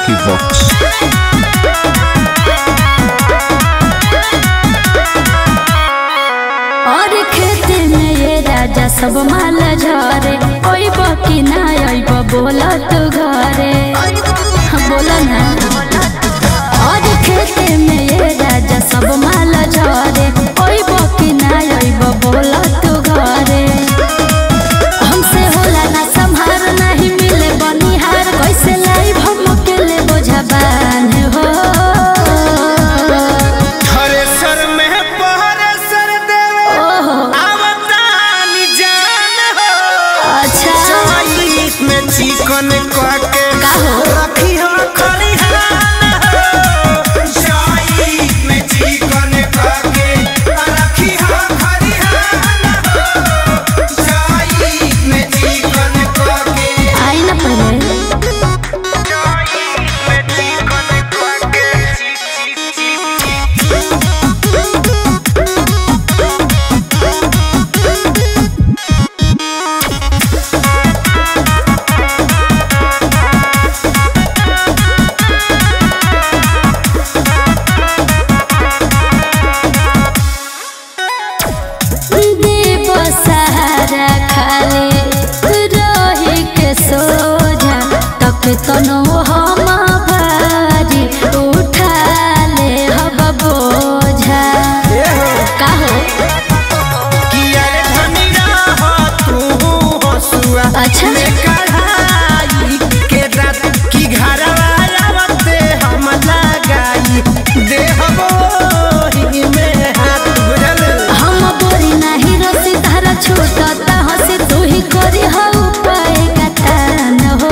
Lucky Vox. और खेत में ये राजा सब माल झरे ओइब कि ना ओइब बोल तू घरे बोल ना और खेत में ये राजा सब माल झरे ओइब कि ना ओइब बोल तू घरे हमसे होला ना संहार नहीं मिले बनिहार कैसे लाई हम अकेले बोझा बान हो थ्रेसर में पहरे सर देवे ओहो आवतानी जान हो अच्छा चॉइस में चिकन काके का हो? रखी हो खलिहान हो चॉइस में चिकन काके रखी हो खलिहान हो चॉइस में चिकन काके आई ना पहले चॉइस में चिकन काके देव सहारा खाली रही के सोझा तक तनो हम भारी उठा ले हब बोझा का हो किया रे धनिया हो तू हसुआ अच्छा। में कढ़ाई के रात की घरवा आवते हम लगाई देहबो ही में हाथ बुझल हम बोरी नाही रसी धारा छूटता हसी तू ही करी हो उपाय गतान हो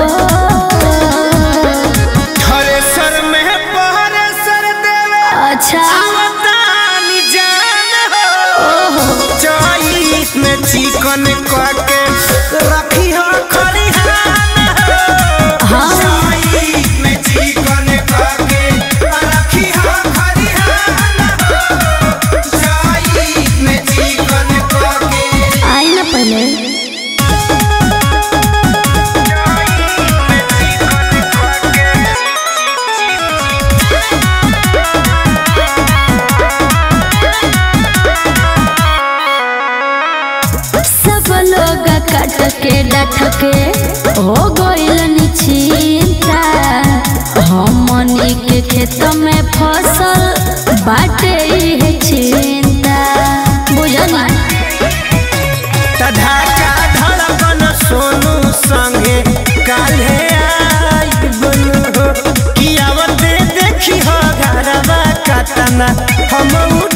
थ्रेसर में पहरे सर देवे अच्छा आवतानी जान हो ओहो चॉइस में चिकन काके रखी हो खलिहान हो हाँ चॉइस में चिकन काके रखी हो खलिहान हो चॉइस में चिकन काके आई ना पहले सब लोग कट के डट के हो गइल निचिंता हमनी के खेत में फसल बाटे इहे चिंता बुझनी तधाका धड़कन सोनू संगे काल्हे आई बनू हो कि आवते देखी हो घरवा कतना हम